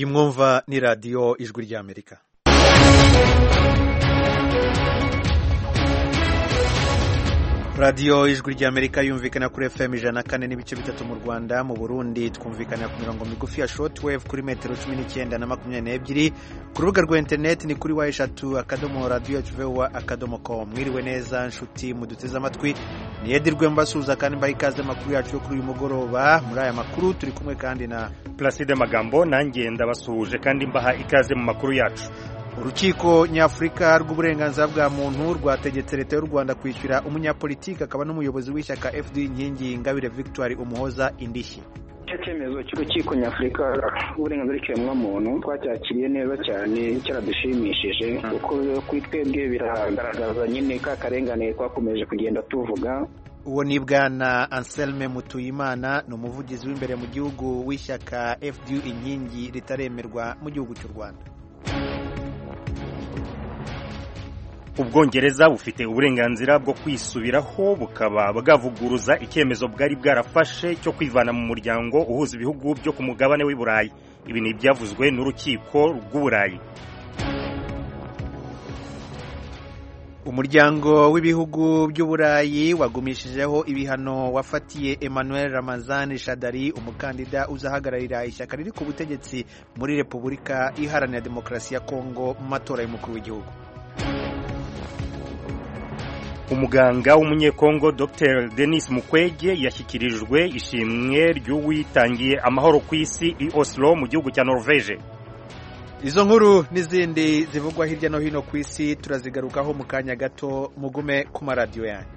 mwumva ni radiyo ijwi ry'amerika radiyo ijwi ry'amerika yumvikana kuri fm ijana kane n'ibice bitatu mu rwanda mu burundi twumvikana ku mirongo migufi ya shotwave kuri metero cumi n'icyenda na makumyabiri n'ebyiri ku rubuga rwa interineti ni kuri wa eshatu akadomo radiyo tuvewa akadomo ko mwiriwe neza nshuti muduteze amatwi niyedirwe mbasuhuza kandi mbaha ikaze amakuru yacu yo kuri uyu mugoroba muri aya makuru turi kumwe kandi na Placide Magambo nanjye ndabasuhuje kandi mbaha ikaze mu makuru yacu urukiko nyafurika rw'uburenganzira bwa muntu rwategetse leta y'u rwanda kwishyura umunyapolitiki akaba n'umuyobozi w'ishyaka fd inkingi ingabire victoire umuhoza indishyi icyo cyemezo cy'urukiko nyafurika rw'uburenganzira bw'ikiremwamuntu twacyakiriye neza cyane cyadushimishije kuko kuri twebwe biragaragaza nyine ka karengane twakomeje kugenda tuvuga uwo ni bwana anselme mutuyimana ni umuvugizi w'imbere mu gihugu w'ishyaka fd inkingi ritaremerwa mu gihugu cy'u rwanda ubwongereza bufite uburenganzira bwo kwisubiraho bukaba bwavuguruza icyemezo bwari bwarafashe cyo kwivana mu muryango uhuza ibihugu byo ku mugabane w'i burayi ibi ni ibyavuzwe n'urukiko rw'uburayi umuryango w'ibihugu by'uburayi wagumishijeho ibihano wafatiye emmanuel ramazan shadari umukandida uzahagararira ishyaka riri ku butegetsi muri repubulika iharanira demokarasi ya kongo mu matora y'umukuru w'igihugu umuganga w'umunyekongo dr denis mukwege yashyikirijwe ishimwe ry'uwitangiye amahoro ku isi i oslo mu gihugu cya norvege izo nkuru n'izindi zivugwa hirya no hino ku isi turazigarukaho mu kanya gato mugume ku maradiyo yanyu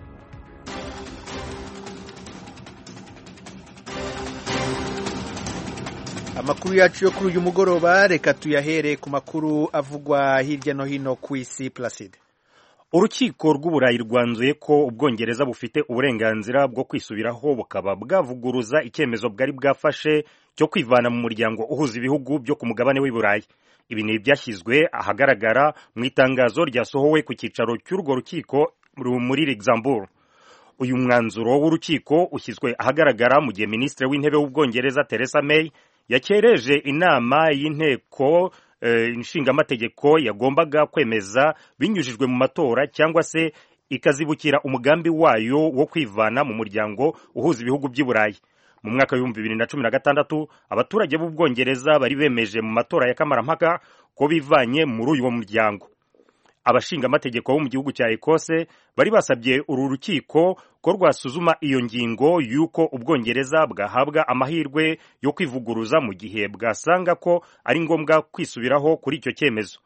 amakuru yacu yo kuri uyu mugoroba reka tuyahere ku makuru avugwa hirya no hino ku isi placide urukiko rw'uburayi rwanzuye ko ubwongereza bufite uburenganzira bwo kwisubiraho bukaba bwavuguruza icyemezo bwari bwafashe cyo kwivana mu muryango uhuza ibihugu byo ku mugabane w'i burayi ibi ni ibyashyizwe ahagaragara mu itangazo ryasohowe ku cyicaro cy'urwo rukiko muri luxembourg uyu mwanzuro w'urukiko ushyizwe ahagaragara mu gihe minisitiri w'intebe w'ubwongereza Theresa May yakereje inama y'inteko inshingamategeko yagombaga kwemeza binyujijwe mu matora cyangwa se ikazibukira umugambi wayo wo kwivana mu muryango uhuza ibihugu by'i burayi mu mwaka w'ibihumbi bibiri na cumi na gatandatu abaturage b'ubwongereza bari bemeje mu matora ya kamarampaka ko bivanye muri uyu muryango abashingamategeko bo mu gihugu cya ekose bari basabye uru rukiko ko rwasuzuma iyo ngingo y'uko ubwongereza bwahabwa amahirwe yo kwivuguruza mu gihe bwasanga ko ari ngombwa kwisubiraho kuri icyo cyemezo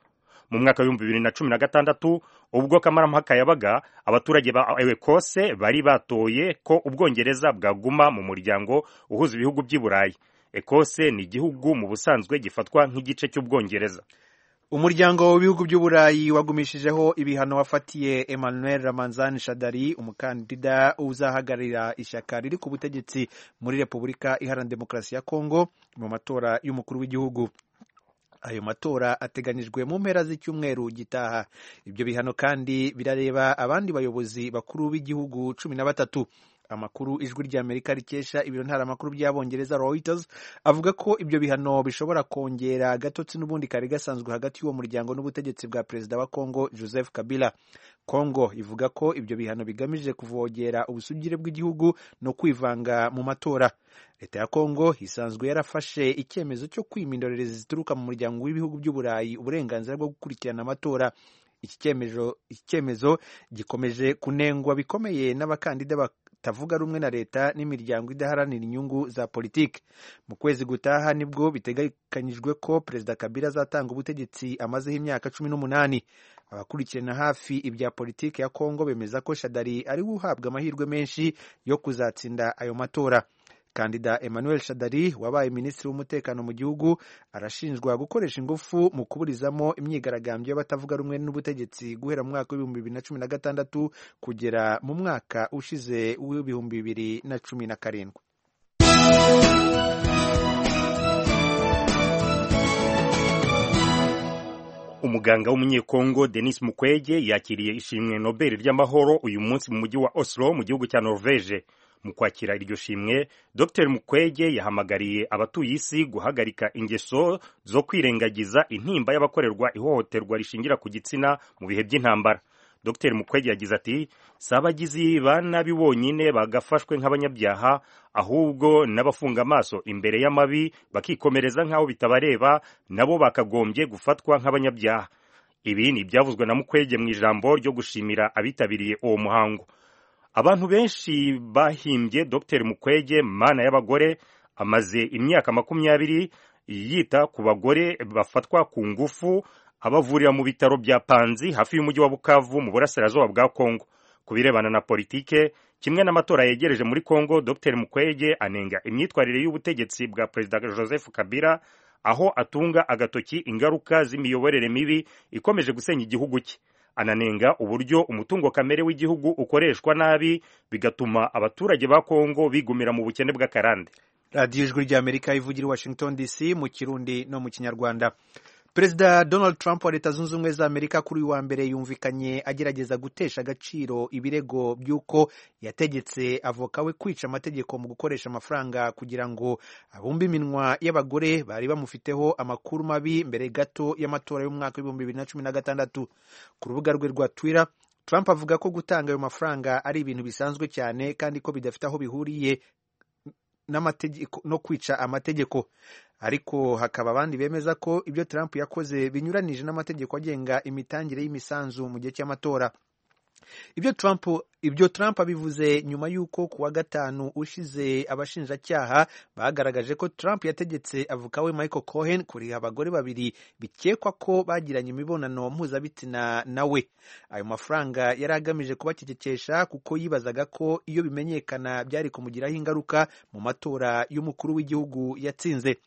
mu mwaka w'ibihumbi bibiri na cumi na gatandatu ubwo kamarampaka yabaga abaturage ba ekose bari batoye ko ubwongereza bwaguma mu muryango uhuza ibihugu by'i burayi ekose ni igihugu mu busanzwe gifatwa nk'igice cy'ubwongereza umuryango w'ibihugu by'uburayi wagumishijeho ibihano wafatiye emmanuel ramanzani shadari umukandida uzahagararira ishyaka riri ku butegetsi muri repubulika iharanira demokarasi ya kongo mu matora y'umukuru w'igihugu ayo matora ateganyijwe mu mpera z'icyumweru gitaha ibyo bihano kandi birareba abandi bayobozi bakuru b'igihugu cumi na batatu amakuru ijwi ry'amerika rikesha ibiro ntaramakuru by'abongereza Reuters avuga ko ibyo bihano bishobora kongera agatotsi n'ubundi kari gasanzwe hagati y'uwo muryango n'ubutegetsi bwa perezida wa Congo Joseph Kabila Congo ivuga ko ibyo bihano bigamije kuvogera ubusugire bw'igihugu no kwivanga mu matora leta ya Congo isanzwe yarafashe icyemezo cyo kwima indorerezi zituruka mu muryango w'ibihugu by'uburayi uburenganzira bwo gukurikirana amatora iki cyemezo gikomeje kunengwa bikomeye n'abakandida batavuga rumwe na leta n'imiryango idaharanira inyungu za politiki mu kwezi gutaha nibwo biteganyijwe ko perezida kabila azatanga ubutegetsi amazeho imyaka cumi n'umunani abakurikirana hafi ibya politiki ya kongo bemeza ko shadari ariwe uhabwa amahirwe menshi yo kuzatsinda ayo matora kandida emmanuel shadari wabaye minisitiri w'umutekano mu gihugu arashinjwa gukoresha ingufu mu kuburizamo imyigaragambyo y'abatavuga rumwe n'ubutegetsi guhera mu mwaka w'ibihumbi bibiri na cumi na gatandatu kugera mu mwaka ushize w'ibihumbi bibiri na cumi na karindwi umuganga w'umunyekongo denis mukwege yakiriye ishimwe nobel ry'amahoro uyu munsi mu mujyi wa oslo mu gihugu cya norvege mu kwakira iryo shimwe dr mukwege yahamagariye abatuye isi guhagarika ingeso zo kwirengagiza intimba y'abakorerwa ihohoterwa rishingira ku gitsina mu bihe by'intambara dr mukwege yagize ati si abagizi ba nabi bonyine bagafashwe nk'abanyabyaha ahubwo n'abafunga amaso imbere y'amabi bakikomereza nk'aho bitabareba nabo bakagombye gufatwa nk'abanyabyaha ibi ni ibyavuzwe na mukwege mu ijambo ryo gushimira abitabiriye uwo muhango abantu benshi bahimbye dr mukwege mana y'abagore amaze imyaka makumyabiri yita ku bagore bafatwa ku ngufu abavurira mu bitaro bya panzi hafi y'umujyi wa bukavu mu burasirazuba bwa kongo ku birebana na politike kimwe n'amatora yegereje muri kongo dr mukwege anenga imyitwarire y'ubutegetsi bwa perezida joseph kabila aho atunga agatoki ingaruka z'imiyoborere mibi ikomeje gusenya igihugu cye ananenga uburyo umutungo kamere w'igihugu ukoreshwa nabi bigatuma abaturage ba kongo bigumira mu bukene bw'akarande radiyo ijwi ry'amerika ivugira i washington dc mu kirundi no mu kinyarwanda perezida donald trump wa leta zunze ubumwe za amerika kuri uyu wa mbere yumvikanye agerageza gutesha agaciro ibirego by'uko yategetse avoka we kwica amategeko mu gukoresha amafaranga kugira ngo abumbe iminwa y'abagore bari bamufiteho amakuru mabi mbere gato y'amatora y'umwaka w'ibihumbi bibiri na cumi na gatandatu ku rubuga rwe rwa twitter trump avuga ko gutanga ayo mafaranga ari ibintu bisanzwe cyane kandi ko bidafite aho bihuriye no kwica amategeko ariko hakaba abandi bemeza ko ibyo Trump yakoze binyuranije n'amategeko agenga imitangire y'imisanzu mu gihe cy'amatora ibyo Trump ibyo Trump abivuze nyuma y'uko ku wa gatanu ushize abashinjacyaha bagaragaje ko Trump yategetse avuka we Michael Cohen kuriha abagore babiri bikekwa ko bagiranye imibonano mpuzabitsina nawe ayo mafaranga yari agamije kubacecekesha kuko yibazaga ko iyo bimenyekana byari kumugiraho ingaruka mu matora y'umukuru w'igihugu yatsinze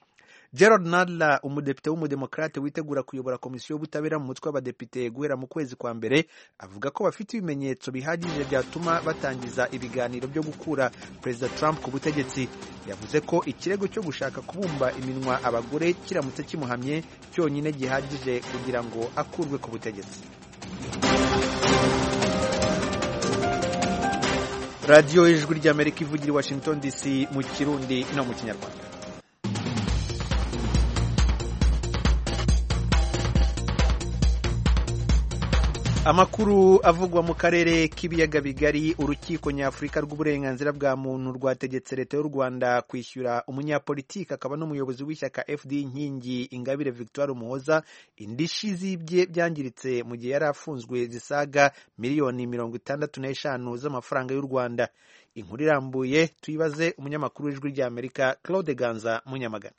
Gerald Nadler umudepite w'umudemokrate witegura kuyobora komisiyo y'ubutabera mu mutwe w'abadepite guhera mu kwezi kwa mbere avuga ko bafite ibimenyetso bihagije byatuma batangiza ibiganiro byo gukura Perezida Trump ku butegetsi yavuze ko ikirego cyo gushaka kubumba iminwa abagore kiramutse kimuhamye cyonyine gihagije kugira ngo akurwe ku butegetsi radiyo y'ijwi ry'amerika ivugira i Washington DC mu kirundi no mu kinyarwanda amakuru avugwa mu karere k'ibiyaga bigari urukiko nyafurika rw'uburenganzira bwa muntu rwategetse leta y'u rwanda kwishyura umunyapolitiki akaba n'umuyobozi w'ishyaka fd inkingi ingabire victoire umuhoza indishyi zibye byangiritse mu gihe yari afunzwe zisaga miliyoni mirongo itandatu n'eshanu z'amafaranga y'u rwanda inkuru irambuye tuyibaze umunyamakuru w'ijwi ry'amerika claude ganza munyamagana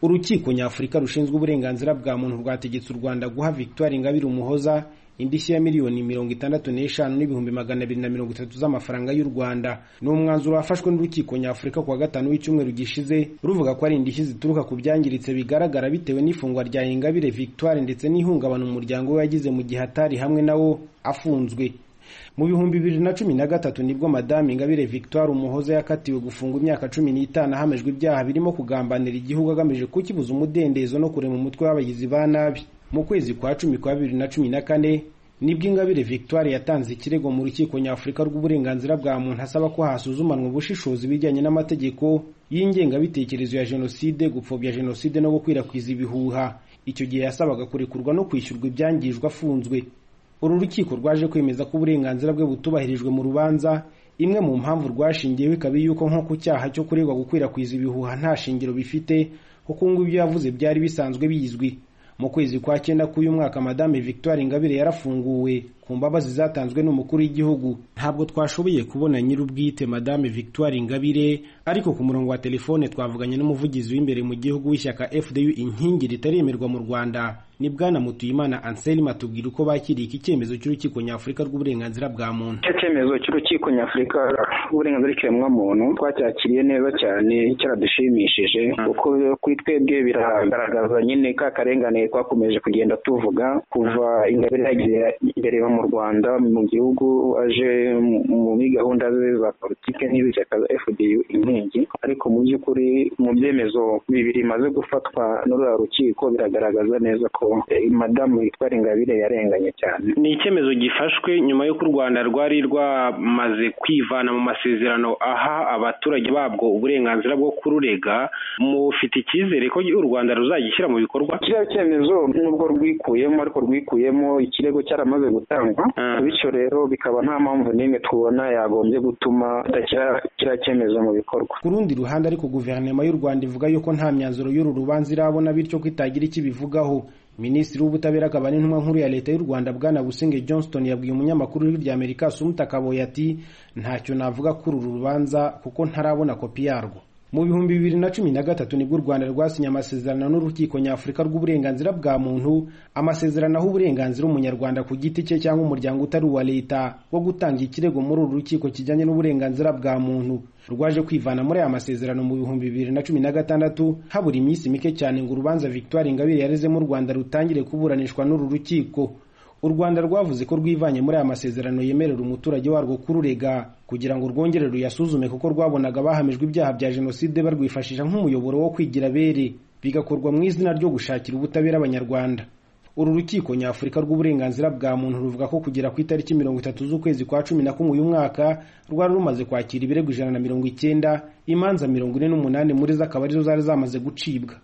urukiko nyafurika rushinzwe uburenganzira bwa muntu rwategetse u rwanda guha victoire ingabire umuhoza indishyi ya miliyoni mirongo itandatu n'eshanu n'ibihumbi magana abiri na mirongo itatu z'amafaranga y'u rwanda ni umwanzuro wafashwe n'urukiko nyafurika kuwa gatanu w'icyumweru gishize ruvuga ko ari indishyi zituruka ku byangiritse bigaragara bitewe n'ifungwa rya ingabire victoire ndetse n'ihungabana umuryango we yagize mu gihe atari hamwe na wo afunzwe mu bihumbi bibiri na cumi na gatatu nibwo madamu ingabire victoire umuhoza yakatiwe gufunga imyaka cumi n'itanu ahamejwe ibyaha birimo kugambanira igihugu agamije kukibuza umudendezo no kurema umutwe w'abagizi ba nabi mu kwezi kwa cumi kwa bibiri na cumi na kane nibwo ingabire victoire yatanze ikirego mu rukiko nyafurika rw'uburenganzira bwa muntu asaba ko hasuzumanwa ubushishozi bijyanye n'amategeko y'ingengabitekerezo ya jenoside gupfobya jenoside no gukwirakwiza ibihuha icyo gihe yasabaga kurekurwa no kwishyurwa ibyangijwe afunzwe uru rukiko rwaje kwemeza ko uburenganzira bwe butubahirijwe mu rubanza imwe mu mpamvu rwashingiyeho ikaba yuko nko ku cyaha cyo kuregwa gukwirakwiza ibihuha nta shingiro bifite kuko ngo ibyo yavuze byari bisanzwe bizwi mu kwezi kwa cyenda k'uyu mwaka madame victoire ingabire yarafunguwe ku mbabazi zatanzwe n'umukuru w'igihugu ntabwo twashoboye kubona nyir'ubwite madame victoire ingabire ariko ku murongo wa telefone twavuganye n'umuvugizi w'imbere mu gihugu w'ishyaka fdu inkingi ritaremerwa mu rwanda ni bwana mutuyimana anselme atubwira uko bakiriye iki cyemezo cy'urukiko nyafurika rw'uburenganzira bwa muntu icyo cyemezo cy'urukiko nyafurika rw'uburenganzira bw'ikiremwamuntu twacyakiriye neza cyane cyadushimishije kuko kuri twebwe biragaragaza nyine ka karengane twakomeje kugenda tuvuga kuva ingabire yagiye imbere mu mu rwanda mu gihugu aje muri gahunda ze za politike n'iz'ishyaka za fdu inkingi ariko mu by'ukuri mu byemezo bibiri bimaze gufatwa n'uriya rukiko biragaragaza neza ko madamu witwa ingabire yarenganye cyane ni icyemezo gifashwe nyuma y'uko u rwanda rwari rwamaze kwivana mu masezerano aha abaturage babwo uburenganzira bwo kururega mufite icyizere ko u rwanda ruzagishyira mu bikorwa kiriya cyemezo nubwo rwikuyemo ariko rwikuyemo ikirego cyaramaze gutangwa bityo rero bikaba nta mpamvu n'imwe tubona yagombye gutuma kiriya cyemezo mu bikorwa ku rundi ruhande ariko guverinoma y'u rwanda ivuga yuko nta myanzuro y'uru rubanza irabona bityo ko itagira icyo ibivugaho minisitiri w'ubutabera akaba n'intumwa nkuru ya leta y'u rwanda bwana busingye johnston yabwiye umunyamakuru w'ijwi rya amerika sumuta kaboye ati ntacyo navuga kuri uru rubanza kuko ntarabona kopi yarwo mu bihumbi bibiri na cumi na gatatu nibwo u rwanda rwasinye amasezerano n'urukiko nyafurika rw'uburenganzira bwa muntu amasezerano aho uburenganzira umunyarwanda ku giti cye cyangwa umuryango utari uwa leta wo gutanga ikirego muri uru rukiko kijyanye n'uburenganzira bwa muntu rwaje kwivana muri aya masezerano mu bihumbi bibiri na cumi na gatandatu habura iminsi mike cyane ngo urubanza victoire ingabire yarezemo u rwanda rutangire kuburanishwa n'uru rukiko u rwanda rwavuze ko rwivanye muri aya masezerano yemerera umuturage warwo kururega kugira ngo rwongere ruyasuzume kuko rwabonaga bahamijwe ibyaha bya jenoside barwifashisha nk'umuyoboro wo kwigira abere bigakorwa mu izina ryo gushakira ubutabera abanyarwanda uru rukiko nyafurika rw'uburenganzira bwa muntu ruvuga ko kugera ku itariki mirongo itatu z'ukwezi kwa cumi na kumwe uyu mwaka rwari rumaze kwakira ibirego ijana na mirongo icyenda imanza mirongo ine n'umunani muri zo akaba arizo zari zamaze gucibwa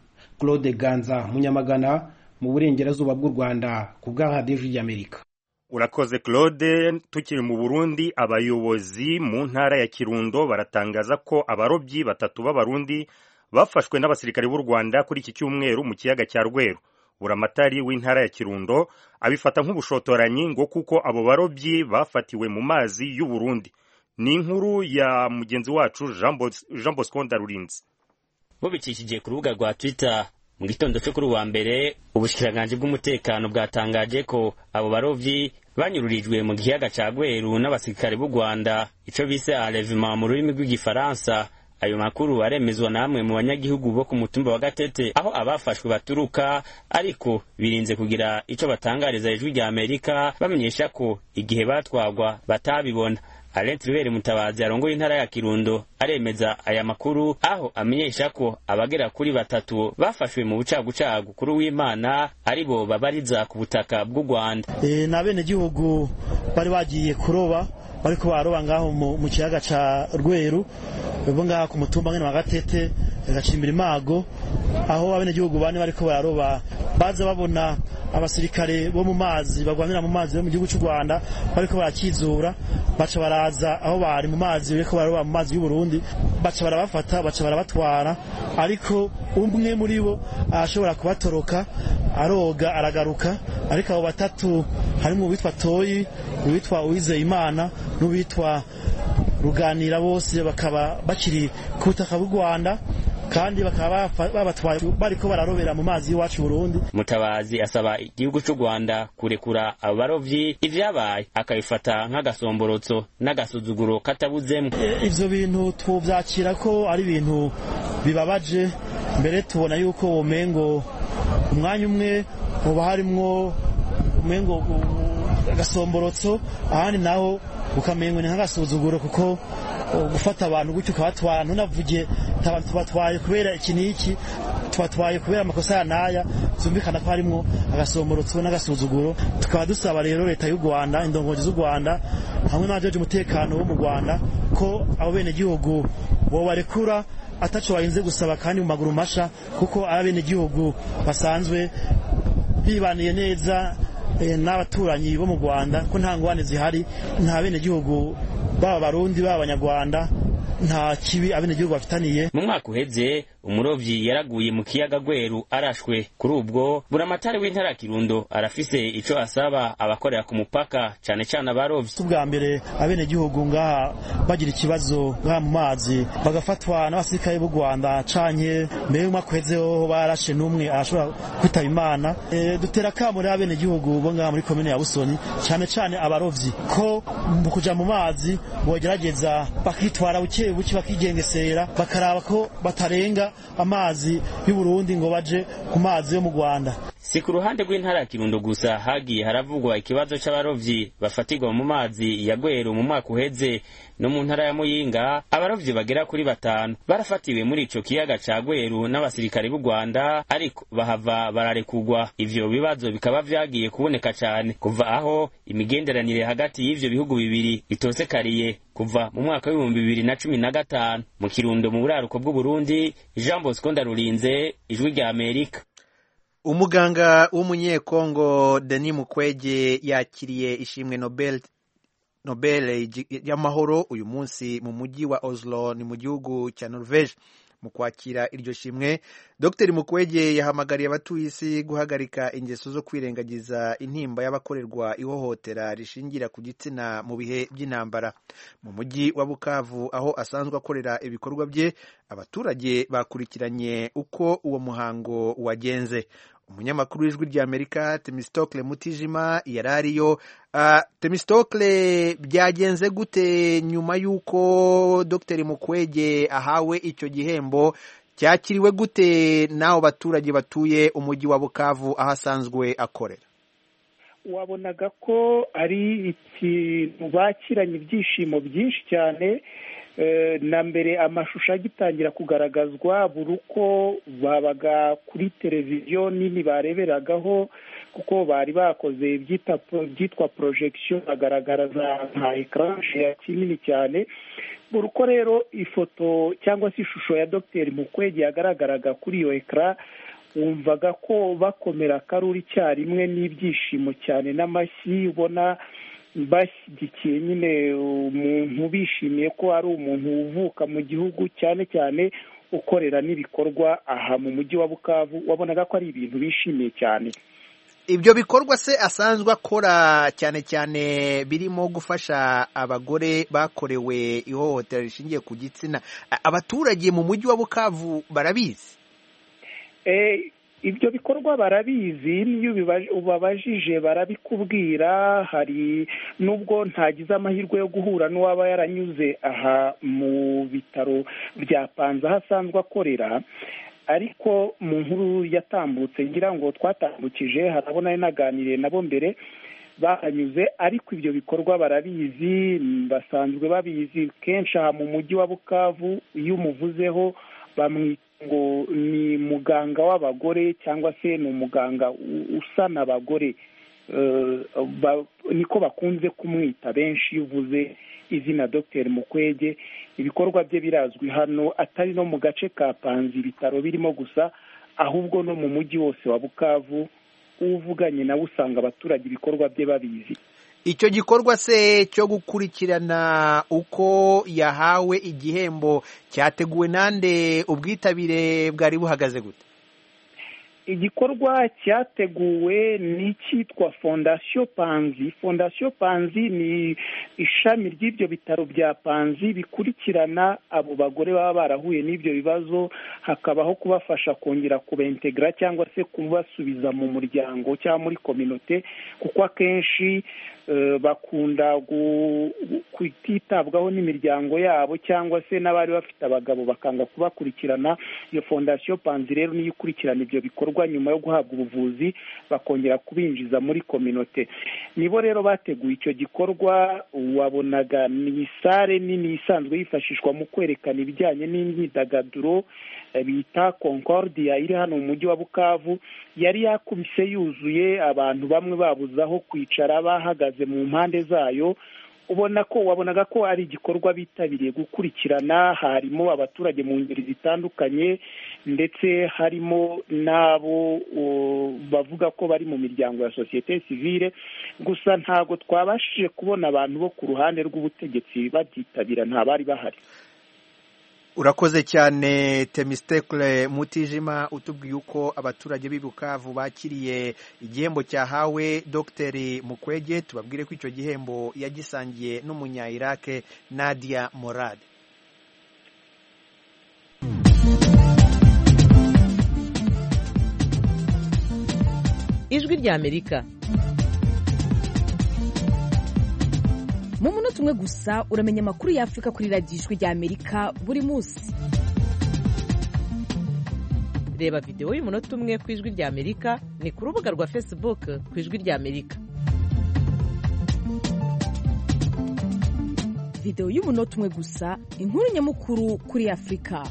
claude ganza munyamagana mu burengerazuba bw'u rwanda ku bwa radiyo y'amerika urakoze claude tukiri mu burundi abayobozi mu ntara ya kirundo baratangaza ko abarobyi batatu b'abarundi bafashwe n'abasirikare b'u rwanda kuri iki cyumweru mu kiyaga cya rweru buramatari w'intara ya kirundo abifata nk'ubushotoranyi ngo kuko abo barobyi bafatiwe mu mazi y'u burundi ni inkuru ya mugenzi wacu jean bosco ndarurinzi bubicishije ku rubuga rwa twitter mu gitondo cyo kuri uwa mbere ubushikiranganje bw'umutekano bwatangaje ko abo barovyi banyururijwe mu giyaga ca Gweru n'abasirikare b'u Rwanda ico bise enlèvement mu rurimi rw'igifaransa ayo makuru aremezwa namwe mu banyagihugu bo ku mutumba wa Gatete aho abafashwe baturuka ariko birinze kugira ico batangariza ijwi rya Amerika bamenyesha ko igihe batwagwa batabibona Alent Rubere Mutabazi arongoye intara ya Kirundo aremeza aya makuru aho amenyesha ko abagera kuri batatu bafashwe mu bucagucagu kuri w'Imana aribo babariza ku butaka bw'u Rwanda. E, na bene gihugu bari bagiye kuroba bariko baroba ngaho mu kiyaga ca Rweru bo ngaho ku mutumba ngene wa Gatete gacimbira imago aho abene gihugu bane bariko bararoba baza babona abasirikare bo mu mazi bagwanira mu mazi yo mu gihugu cy'u Rwanda bariko barakizura baca baraza aho bari mu mazi bariko baroba mu mazi y'u Burundi baca barabafata baca barabatwara ariko umwe muri bo ashobora kubatoroka aroga aragaruka ariko abo batatu harimo uwitwa Toyi uwitwa Uwizeyimana n'uwitwa Ruganira bose bakaba bakiri ku butaka bw'u Rwanda kandi bakaba babatwaye bariko bararobera mu mazi y'iwacu Burundi. Mutabazi asaba igihugu cy'u Rwanda kurekura abarovyi ivyabaye akabifata nk'agasomborotso n'agasuzuguro katabuzemo. E, Ivyo bintu tuvyakira ko ari ibintu bibabaje mbere tubona yuko womengo umwanya umwe uba harimwo umengo agasomborotso ahandi naho ukamengo ni nk'agasuzuguro kuko gufata abantu gutyo ukabatwara ntunavuge tubatwaye kubera iki n'iki tubatwaye kubera amakosa ya naya byumvikana ko harimo agasomorotso n'agasuzuguro tukaba dusaba rero leta y'u rwanda indongozi z'u rwanda hamwe n'abajeje umutekano wo mu rwanda ko abo bene gihugu bobarekura ataco bahinze gusaba kandi mu maguru masha kuko abene gihugu basanzwe bibaniye neza n'abaturanyi bo mu rwanda ko nta ngwane zihari nta bene gihugu baba barundi baba abanyarwanda nta kibi abenegihugu bafitaniye mu mwaka uheze umurovyi yaraguye mu kiyaga gweru arashwe kuri ubwo buramatari w'intara kirundo arafise ico asaba abakorera ku mupaka cane cane abarovyi ubwa mbere abenegihugu ngaha bagira ikibazo ngaha mu mazi bagafatwa n'abasirikare b'u rwanda canke mbere y'umwaka uheze hoho barashe n'umwe arashobora kwitaba imana e, dutera kamo rero abenegihugu bo ngaha muri komine ya busoni cane cane abarovyi ko mu kuja mu mazi bogerageza bakitwara buke buke bakigengesera bakaraba ko batarenga amazi y'u Burundi ngo baje ku mazi yo mu Rwanda si ku ruhande rw'intara ya kirundo gusa hagiye haravugwa ikibazo cy'abarovyi bafatirwa mu mazi ya gweru mu mwaka uheze no mu ntara ya muyinga abarovyi bagera kuri batanu barafatiwe muri ico kiyaga ca gweru n'abasirikare b'u rwanda ariko bahava bararekugwa ivyo bibazo bikaba vyagiye kuboneka cane kuva aho imigenderanire hagati y'ivyo bihugu bibiri itosekariye kuva mu mwaka w'ibihumbi bibiri na cumi na gatanu mu kirundo mu buraruko bw'uburundi jean bosco ndarurinze ijwi rya amerika umuganga w'umunyekongo denis mukwege yakiriye ishimwe nobel nobel y'amahoro uyu munsi mu mujyi wa oslo ni mu gihugu cya norvege mu kwakira iryo shimwe dr mukwege yahamagariye abatuye isi guhagarika ingeso zo kwirengagiza intimba y'abakorerwa ihohotera rishingira ku gitsina mu bihe by'intambara mu mujyi wa bukavu aho asanzwe akorera ibikorwa bye abaturage bakurikiranye uko uwo muhango wagenze umunyamakuru w'ijwi rya amerika temistokle mutijima yari ariyo uh, temistokle byagenze gute nyuma y'uko dr mukwege ahawe icyo gihembo cyakiriwe gute n'abo baturage batuye umujyi wa bukavu aho asanzwe akorera wabonaga ko ari ikintu bakiranye ibyishimo byinshi cyane na mbere amashusho agitangira kugaragazwa buri uko babaga kuri televiziyo nini bareberagaho kuko bari bakoze ibyitwa porojegisiyo bagaragaza nka ekara kinini cyane buri uko rero ifoto cyangwa se ishusho ya dogiteri mukwege yagaragaraga kuri iyo ekara wumvaga ko bakomera akaruri icyarimwe n'ibyishimo cyane n'amashyi ubona bashyigikiye nyine umuntu bishimiye ko ari umuntu uvuka mu gihugu cyane cyane ukorera n'ibikorwa aha mu mujyi wa bukavu wabonaga ko ari ibintu bishimiye cyane ibyo bikorwa se asanzwe akora cyane cyane birimo gufasha abagore bakorewe ihohotera rishingiye ku gitsina abaturage mu mujyi wa bukavu barabizi ibyo bikorwa barabizi n'iyo ubabajije barabikubwira hari nubwo ntagize amahirwe yo guhura n'uwaba yaranyuze aha mu bitaro bya panza aho asanzwe akorera ariko mu nkuru yatambutse ngira ngo twatambukije harabona naganiriye nabo mbere baranyuze ariko ibyo bikorwa barabizi basanzwe babizi kenshi aha mu mujyi wa bukavu iyo umuvuzeho bamwita ngo ni muganga w'abagore cyangwa se ni umuganga usana abagore niko bakunze kumwita benshi iyo uvuze izina dogiteri mukwege ibikorwa bye birazwi hano atari no mu gace ka panzi ibitaro birimo gusa ahubwo no mu mujyi wose wa bukavu uvuganye nawe usanga abaturage ibikorwa bye babizi icyo gikorwa se cyo gukurikirana uko yahawe igihembo cyateguwe nande ubwitabire bwari buhagaze gute igikorwa cyateguwe n'icyitwa fondasiyo panzi fondasiyo panzi ni ishami ry'ibyo bitaro bya panzi bikurikirana abo bagore baba barahuye n'ibyo bibazo hakabaho kubafasha kongera kubentegara cyangwa se kubasubiza mu muryango cyangwa muri kominote kuko akenshi bakunda kutitabwaho n'imiryango yabo cyangwa se n'abari bafite abagabo bakanga kubakurikirana iyo fondasiyo panzi rero niyo ikurikirana ibyo bikorwa nyuma yo guhabwa ubuvuzi bakongera kubinjiza muri kominote nibo rero bateguye icyo gikorwa wabonaga ni sare nini isanzwe yifashishwa mu kwerekana ibijyanye n'imyidagaduro bita concordia iri hano mu mujyi wa bukavu yari yakubise yuzuye abantu bamwe babuze aho kwicara bahagaze mu mpande zayo ubona ko wabonaga ko ari igikorwa bitabiriye gukurikirana harimo abaturage mu ngeri zitandukanye ndetse harimo n'abo bavuga ko bari mu miryango ya sosiyete sivile gusa ntabwo twabashije kubona abantu bo ku ruhande rw'ubutegetsi babyitabira nta bari bahari urakoze cyane temistekle mutijima utubwiye uko abaturage b'i bukavu bakiriye igihembo cyahawe dogiteri mukwege tubabwire ko icyo gihembo yagisangiye n'umunya irake nadia morade ijwi ry'amerika mu munota umwe gusa uramenya amakuru y'afurika kuri radiyo ijwi ry'amerika buri munsi reba videwo y'umunota umwe ku ijwi ry'amerika ni ku rubuga rwa facebook ku ijwi ry'amerika videwo y'umunota umwe gusa inkuru nyamukuru kuri afurika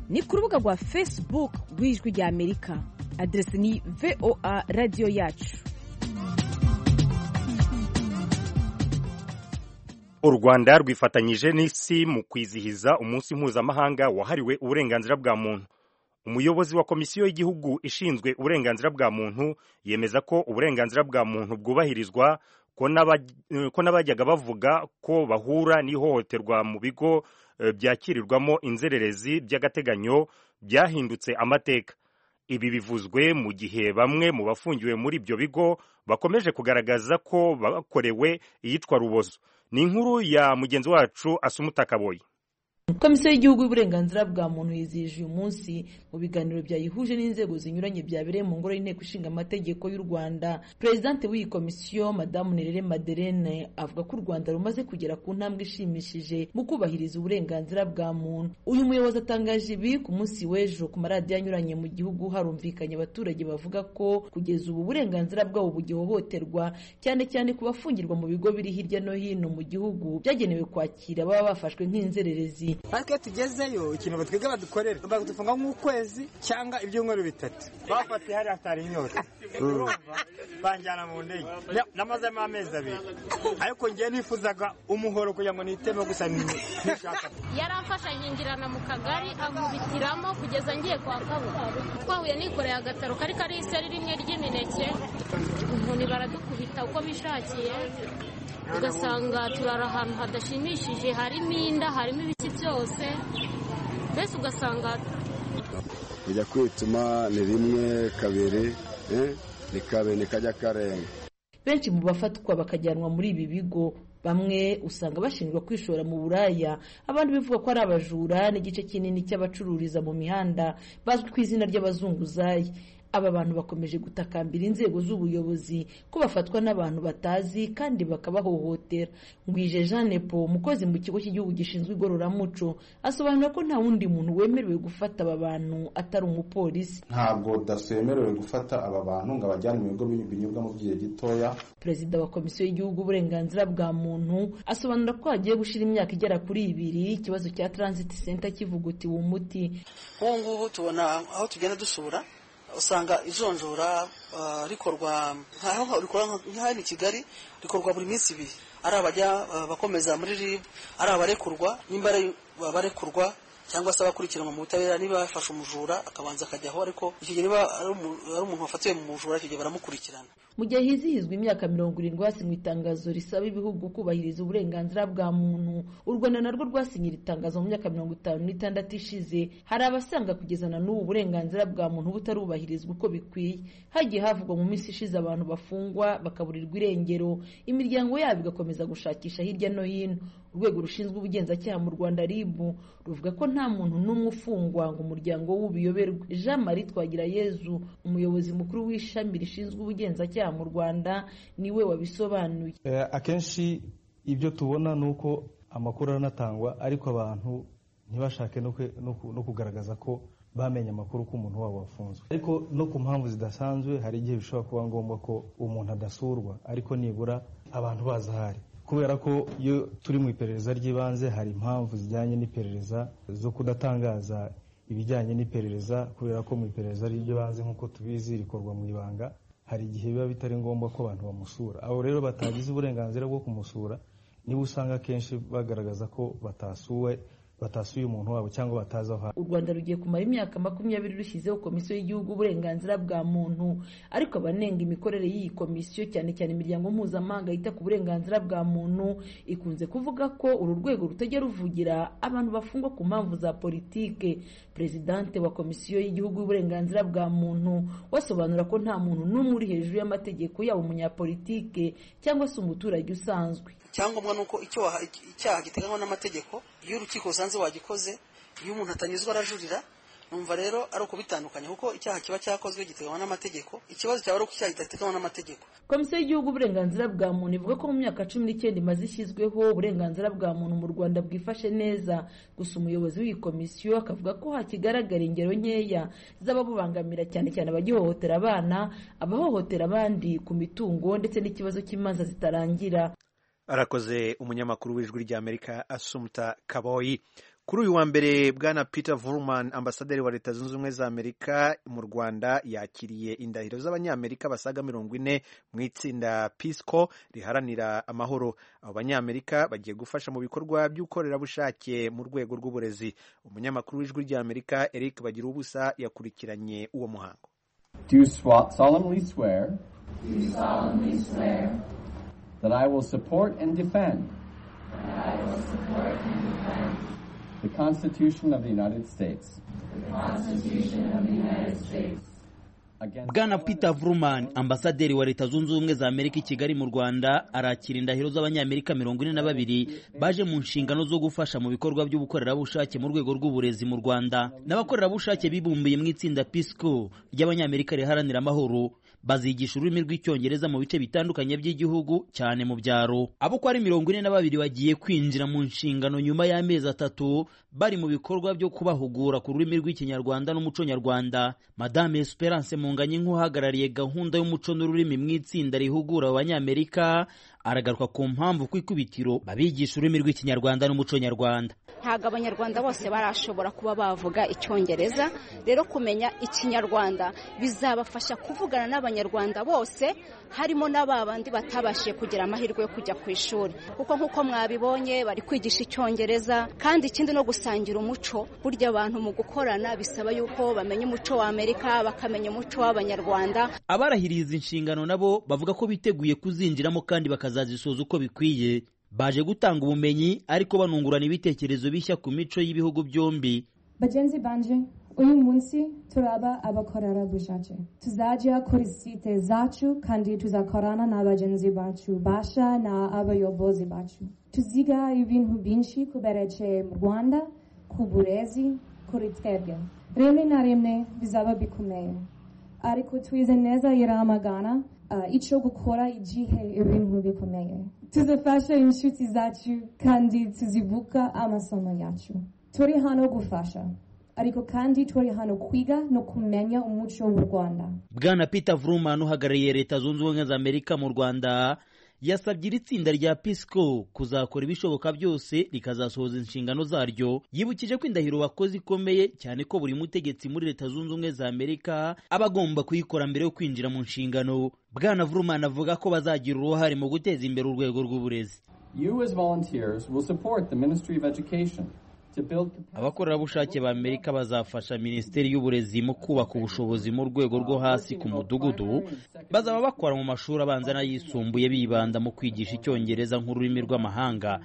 ni ku rubuga rwa facebook rw'ijwi ry'amerika aderesi ni voa radiyo yacu u rwanda rwifatanyije n'isi mu kwizihiza umunsi mpuzamahanga wahariwe uburenganzira bwa muntu umuyobozi wa komisiyo y'igihugu ishinzwe uburenganzira bwa muntu yemeza ko uburenganzira bwa muntu bwubahirizwa ko n'abajyaga bavuga ko bahura n'ihohoterwa mu bigo byakirirwamo inzererezi by'agateganyo byahindutse amateka ibi bivuzwe mu gihe bamwe mu bafungiwe muri ibyo bigo bakomeje kugaragaza ko bakorewe iyitwa rubozo ni inkuru ya mugenzi wacu asumuta kaboyi komisiyo y'igihugu y'uburenganzira bwa muntu yizihije uyu munsi mu biganiro byayihuje n'inzego zinyuranye byabereye mu ngoro y'inteko ishinga amategeko y'u rwanda perezidante w'iyi komisiyo madamu nerere maderene avuga ko u rwanda rumaze kugera ku ntambwe ishimishije mu kubahiriza uburenganzira bwa muntu uyu muyobozi atangaje ibi ku munsi w'ejo ku maradiyo anyuranye mu gihugu harumvikanye abaturage bavuga ko kugeza ubu uburenganzira bwabo bugihohoterwa cyane cyane ku bafungirwa mu bigo biri hirya no hino mu gihugu byagenewe kwakira baba bafashwe nk'inzererezi ariko tugezeyo ikintu batwiga badukorera badufunga nk'ukwezi cyangwa ibyumweru bitatu bafatiye hariya hatari inyota banjyana mu ndege namazemo amezi abiri ariko ngewe nifuzaga umuhoro kugira ngo niteme gusa nishaka yaramfasha yingirana mu kagari ankubitiramo kugeza ngiye kwa kabura twahuye nikoreye agataro kari kariho iseri rimwe ry'imineke inkoni baradukubita uko bishakiye ugasanga turara ahantu hadashimishije harimo inda harimo ibiki byose mbese ugasanga kujya kwituma ni rimwe kabiri ni kabiri kajya karenga benshi mu bafatwa bakajyanwa muri ibi bigo bamwe usanga bashinjwa kwishora mu buraya abandi bivuga ko ari abajura n'igice kinini cy'abacururiza mu mihanda bazwi ku izina ry'abazunguzayi aba bantu bakomeje gutakambira inzego z'ubuyobozi ko bafatwa n'abantu batazi kandi bakabahohotera ngwije jeanne paul umukozi mu kigo cy'igihugu gishinzwe igororamuco asobanura ko nta wundi muntu wemerewe gufata aba bantu atari umupolisi ntabwo daso yemerewe gufata aba bantu ngo abajyane mu bigo binyobwa mu gihe gitoya perezida wa komisiyo y'igihugu uburenganzira bwa muntu asobanura ko hagiye gushira imyaka igera kuri ibiri ikibazo cya transit center kivugutiwe umuti nk'ubu ngubu tubona aho tugenda dusura usanga ijonjora rikorwa nkaho rikorwa nk'ahari kigali rikorwa buri minsi ibiri ari abajya bakomeza muri rib ari abarekurwa nimba barekurwa cyangwa se abakurikiranwa mu butabera niba bafashe umujura akabanza akajyaho ariko icyo gihe niba ari umuntu wafatiwe mu mujura icyo gihe baramukurikirana mu gihe hizihizwa imyaka mirongo irindwi hasinywe itangazo risaba ibihugu kubahiriza uburenganzira bwa muntu u rwanda narwo rwasinye iri tangazo mu myaka mirongo itanu n'itandatu ishize hari abasanga kugeza na n'ubu uburenganzira bwa muntu butarubahirizwa uko bikwiye hagiye havugwa mu minsi ishize abantu bafungwa bakaburirwa irengero imiryango yabo igakomeza gushakisha hirya no hino urwego rushinzwe ubugenzacyaha mu rwanda rib ruvuga ko nta muntu n'umwe ufungwa ngo umuryango w'ubuyoberwe jean marie twagirayezu umuyobozi mukuru w'ishami rishinzwe ubugenzacyaha mu rwanda niwe wabisobanuye akenshi ibyo tubona ni uko amakuru aranatangwa ariko abantu ntibashake no kugaragaza ko bamenye amakuru ko umuntu wabo wafunzwe ariko no ku mpamvu zidasanzwe hari igihe bishobora kuba ngombwa ko umuntu adasurwa ariko nibura abantu baza ahari kubera ko iyo turi mu iperereza ry'ibanze hari impamvu zijyanye n'iperereza zo kudatangaza ibijyanye n'iperereza kubera ko mu iperereza ry'ibanze nk'uko tubizi rikorwa mu ibanga hari igihe biba bitari ngombwa ko abantu bamusura abo rero batagize uburenganzira bwo kumusura niba usanga akenshi bagaragaza ko batasuwe batasuye umuntu wabo cyangwa batazi aho u rwanda rugiye kumara imyaka makumyabiri rushyizeho komisiyo y'igihugu uburenganzira bwa muntu ariko abanenga imikorere y'iyi komisiyo cyane cyane imiryango mpuzamahanga yita ku burenganzira bwa muntu ikunze kuvuga ko uru rwego rutajya ruvugira abantu bafungwa ku mpamvu za politike perezidante wa komisiyo y'igihugu y'uburenganzira bwa muntu wasobanura ko nta muntu n'umwe uri hejuru y'amategeko yaba umunyapolitike cyangwa se umuturage usanzwe icyangombwa ni uko icyaha giteganywa n'amategeko iyo urukiko rusanze wagikoze iyo umuntu atanyuzwa arajurira numva rero ari ukubitandukanya kuko icyaha kiba cyakozwe giteganywa n'amategeko ikibazo cyaba ari uko icyaha kidateganywa n'amategeko komisiyo y'igihugu uburenganzira bwa muntu ivuga ko mu myaka cumi n'icyenda imaze ishyizweho uburenganzira bwa muntu mu rwanda bwifashe neza gusa umuyobozi w'iyi komisiyo akavuga ko hakigaragara ingero nkeya z'ababubangamira cyane cyane abagihohotera abana abahohotera abandi ku mitungo ndetse n'ikibazo cy'imanza zitarangira arakoze umunyamakuru w'ijwi ry'amerika asumta kaboyi kuri uyu wa mbere bwana peter vurman ambasaderi wa leta zunze ubumwe za amerika mu rwanda yakiriye indahiro z'abanyamerika basaga mirongo ine mu itsinda pisco riharanira amahoro abo banyamerika bagiye gufasha mu bikorwa by'ubukorerabushake mu rwego rw'uburezi umunyamakuru w'ijwi ry'amerika eric bagira ubusa yakurikiranye uwo muhango Do you solemnly swear Do you solemnly swear that I will support and defend that I will support and defend the Constitution of the United States the Constitution of the United States bwana peter vurumani ambasaderi wa leta zunze ubumwe za amerika i kigali mu rwanda arakira indahiro z'abanyamerika mirongo ine na babiri baje mu nshingano zo gufasha mu bikorwa by'ubukorerabushake mu rwego rw'uburezi mu rwanda n'abakorerabushake bibumbiye mu itsinda pisco ry'abanyamerika riharanira amahoro bazigisha ururimi rw'icyongereza mu bice bitandukanye by'igihugu cyane mu byaro abo uko ari mirongo ine na babiri bagiye kwinjira mu nshingano nyuma y'amezi atatu bari mu bikorwa byo kubahugura ku rurimi rw'ikinyarwanda n'umuco nyarwanda madame esperance munganye nk'uhagarariye gahunda y'umuco n'ururimi mu itsinda rihugura abanyamerika aragaruka ku mpamvu ku ikubitiro babigisha ururimi rw'ikinyarwanda n'umuco nyarwanda ntabwo abanyarwanda bose barashobora kuba bavuga icyongereza rero kumenya ikinyarwanda bizabafasha kuvugana n'abanyarwanda bose harimo n'ababandi batabashije kugira amahirwe yo kujya ku ishuri kuko nk'uko mwabibonye bari kwigisha icyongereza kandi ikindi no gusangira umuco burya abantu mu gukorana bisaba yuko bamenya umuco wa amerika bakamenya umuco w'abanyarwanda abarahiriye izi nshingano nabo bavuga ko biteguye kuzinjiramo kandi bakaza bazazisoza uko bikwiye baje gutanga ubumenyi ariko banungurana ibitekerezo bishya ku mico y'ibihugu byombi bagenzi banje uyu munsi turaba abakorerabushake tuzajya kuri site zacu kandi tuzakorana n'abagenzi bacu basha na abayobozi bacu tuziga ibintu byinshi kubereke mu rwanda ku burezi kuri twebwe rimwe na rimwe bizaba bikomeye ariko twize neza iramagana icyo gukora igihe ibintu bikomeye tuzafasha inshuti zacu kandi tuzibuka amasomo yacu turi hano gufasha ariko kandi turi hano kwiga no kumenya umuco w'u rwanda bwana peter vurumani uhagarariye leta zunze ubumwe za amerika mu rwanda yasabye iri tsinda rya pisco kuzakora ibishoboka byose rikazasohoza inshingano zaryo yibukije ko indahiro wakoze ikomeye cyane ko buri mutegetsi muri leta zunze ubumwe za amerika aba agomba kuyikora mbere yo kwinjira mu nshingano bwana vurumani avuga ko bazagira uruhare mu guteza imbere urwego rw'uburezi abakorerabushake ba amerika bazafasha minisiteri y'uburezi mu kubaka ubushobozi mu rwego rwo hasi ku mudugudu bazaba bakora mu mashuri abanza n'ayisumbuye bibanda mu kwigisha icyongereza nk'ururimi rw'amahanga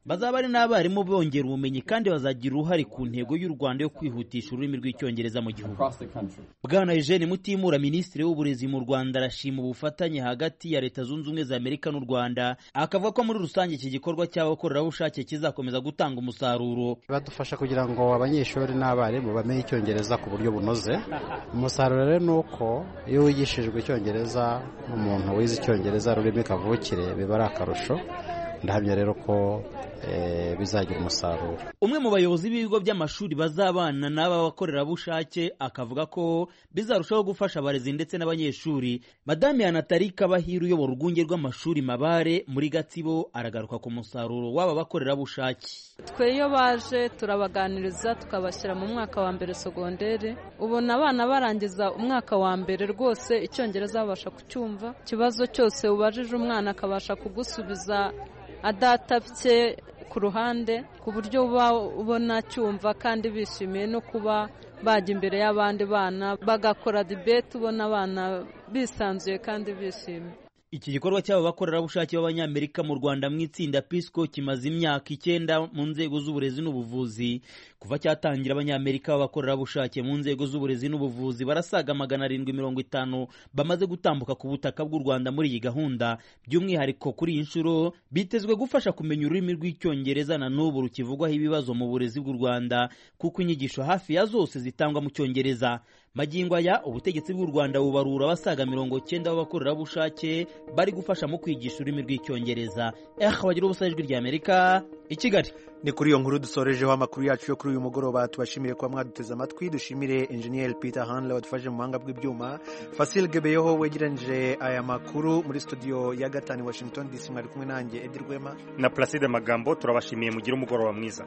bazaba ari n'abarimu bongera ubumenyi kandi bazagira uruhare ku ntego y'u rwanda yo kwihutisha ururimi rw'icyongereza mu gihugu bwana eugene mutimura minisitiri w'uburezi mu rwanda arashima ubufatanye hagati ya leta zunze ubumwe za amerika n'u rwanda akavuga ko muri rusange iki gikorwa cy'abakorerabushake kizakomeza gutanga umusaruro badufasha kugira ngo abanyeshuri n'abarimu bamenye icyongereza ku buryo bunoze umusaruro rero ni uko iyo wigishijwe icyongereza umuntu wize icyongereza rurimi kavukire biba ari akarusho ndahamya rero ko bizagira umusaruro umwe mu bayobozi b'ibigo by'amashuri bazabana n'aba bakorerabushake akavuga ko bizarushaho gufasha abarezi ndetse n'abanyeshuri madame ya natali kabahira uyobora urwunge rw'amashuri mabare muri gatsibo aragaruka ku musaruro w'aba bakorerabushake twe iyo baje turabaganiriza tukabashyira mu mwaka wa mbere sogondere ubona abana barangiza umwaka wa mbere rwose icyongereza babasha kucyumva ikibazo cyose ubajije umwana akabasha kugusubiza adatabye ku ruhande ku buryo uba ubona cyumva kandi bishimiye no kuba bajya imbere y'abandi bana bagakora dibete ubona abana bisanzuye kandi bishimye Iki gikorwa cy'aba bakorerabushake b'Abanyamerika mu Rwanda mu itsinda PISCO kimaze imyaka icyenda mu nzego z'uburezi n'ubuvuzi. Kuva cyatangira Abanyamerika b'abakorerabushake mu nzego z'uburezi n'ubuvuzi barasaga magana arindwi mirongo itanu bamaze gutambuka ku butaka bw'u Rwanda muri iyi gahunda. By'umwihariko kuri iyi nshuro bitezwe gufasha kumenya ururimi rw'Icyongereza na n'ubu rukivugwaho ibibazo mu burezi bw'u Rwanda kuko inyigisho hafi ya zose zitangwa mu Cyongereza. Magingo aya ubutegetsi bw'u Rwanda bubarura abasaga mirongo cyenda b'abakorerabushake bari gufasha mu kwigisha ururimi rw'icyongereza eha bagira ubusa ijwi ry'amerika i kigali ni kuri iyo nkuru dusorejeho amakuru yacu yo kuri uyu mugoroba tubashimiye kuba mwaduteze amatwi dushimire enjeniyeri peter handle wadufashije mu buhanga bw'ibyuma fasil gebeyeho wegeranyije aya makuru muri studio ya gatanu washington dc mwari kumwe nanjye edi rwema na placide magambo turabashimiye mugire umugoroba mwiza